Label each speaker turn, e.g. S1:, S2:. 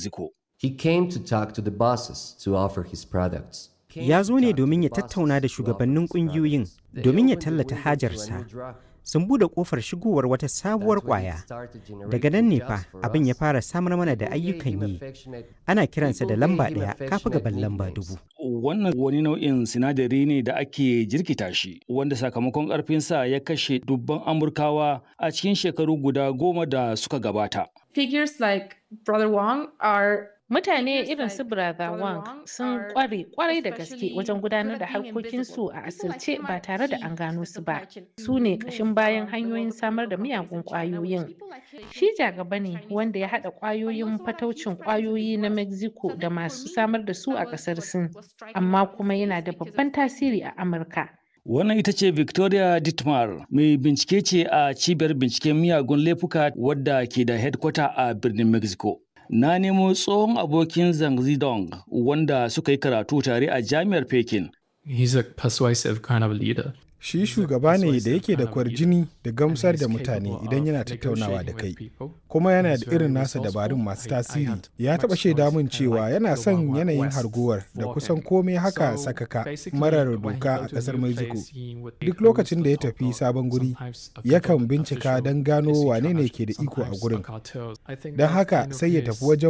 S1: Mexico.
S2: He came to talk to the bosses to offer his products.
S3: Ya zo ne domin ya tattauna da shugabannin ƙungiyoyin domin ya tallata hajarsa. Sun buɗe ƙofar shigowar wata sabuwar ƙwaya. Daga nan ne fa abin ya fara samar mana da ayyukan yi. Ana kiransa da lamba ɗaya kafa gaban lamba dubu.
S1: Wannan wani nau'in sinadari ne da ake jirkita shi, wanda sakamakon ƙarfinsa ya kashe dubban Amurkawa a cikin shekaru guda goma da suka gabata.
S4: Figures like Brother Wong are
S5: Mutane irin su Brother Wang sun kware kwarai da gaske wajen gudanar da harkokinsu a asirce ba tare da an gano su ba. Su ne ƙashin bayan hanyoyin samar da miyagun ƙwayoyin. Shi jagaba ne wanda ya haɗa ƙwayoyin fataucin ƙwayoyi na Mexico da masu samar da su a ƙasar Sin, amma kuma yana da babban tasiri a Amurka.
S1: Wannan ita ce Victoria Dittmar, mai bincike ce a cibiyar binciken miyagun laifuka wadda ke da headquarter a birnin Mexico. Na nemo tsohon abokin Zhang Zidong wanda suka yi karatu tare a jami'ar Pekin.
S6: He's a persuasive kind of leader.
S7: Shi shugaba ne da yake da kwarjini da gamsar da mutane idan yana tattaunawa da kai, kuma yana da irin nasa dabarun masu tasiri. Ya taɓa shaida min cewa yana son yanayin harguwar da kusan komai haka sakaka marar doka a ƙasar Mexico. Duk lokacin da ya tafi sabon guri, yakan bincika don gano wane ne ke da iko a gurin. Don haka sai ya tafi wajen